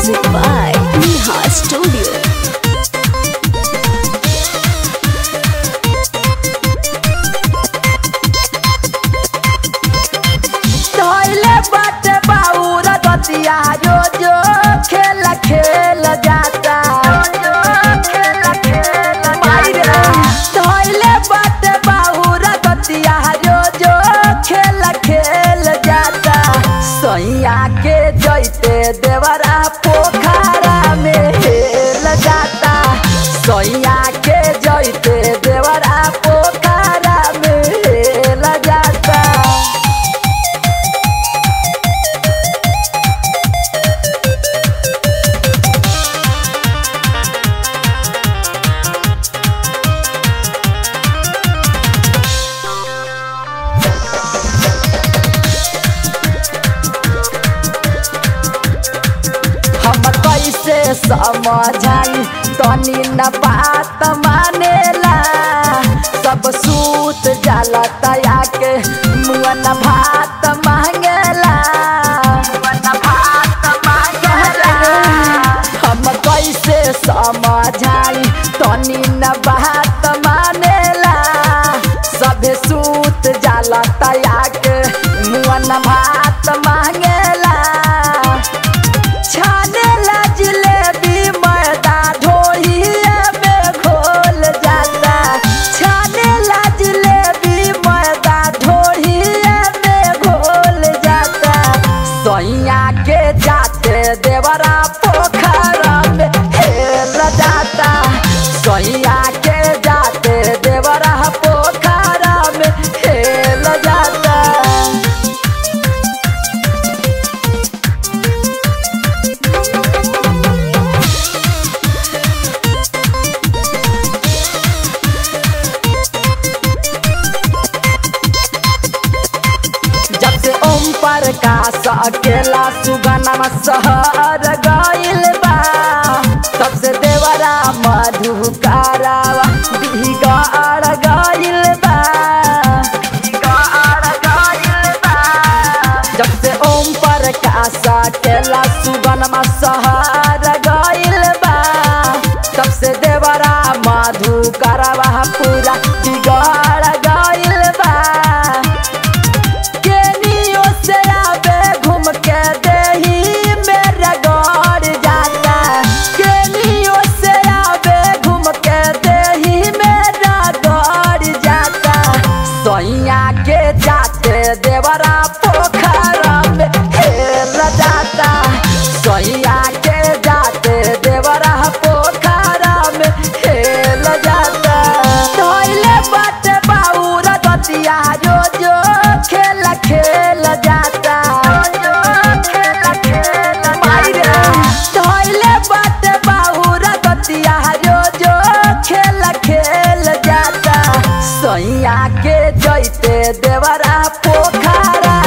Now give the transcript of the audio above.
Music by Neha Studio. धोइले बाटे बाउर दतिया जो जो खेल खेल जाता धोइले बाटे बाउर दतिया जो जो खेल खेल जाता सैया के जैते देवरा पोखरा में हेल जाता सैया के जैते देवरा पोखरा में हेल जाता हम कैसे समझाई तनी न बात मानेला सब सूत जाला तया के मुआ न भात मांगेला हम कैसे समझाई तनी न बात मानेला सभे सूत जाला तया के मुआ न भात मांगेला छाने ला जिलेबी मैदा ढोहिए में घोल जाता छाने ला जिलेबी मैदा ढोहिए में घोल जाता सैया के जाते देवरा पोखरा में हेल जाता सैया के जाते देवरा पोखरा में हेल जाता जब से ओम पर का अकेला सुगनमा सहर गइल बा तब से देवरा मधुकारावा बिगाड़ गइल बा जब से ओम पर का अकेला सुगनमा सहर गइल बा तब से देवरा मधुकारावा पूरा बिगाड़ गइल बा केनियो से आवे घूम के देही मेरा गौर जाता केनियो से आवे घूम के देही मेरा गौर जाता सैया के जाते देवरा पोखरा में हेल जाता सैया के जाते देवरा पोखरा में हेल जाता धोइले बाटे बाउर दतिया जो जो खेल खेल जाता धोइले बाटे बाउर दतिया जो जो खेल खेल जाता सैया के जैते देवरा पोखरा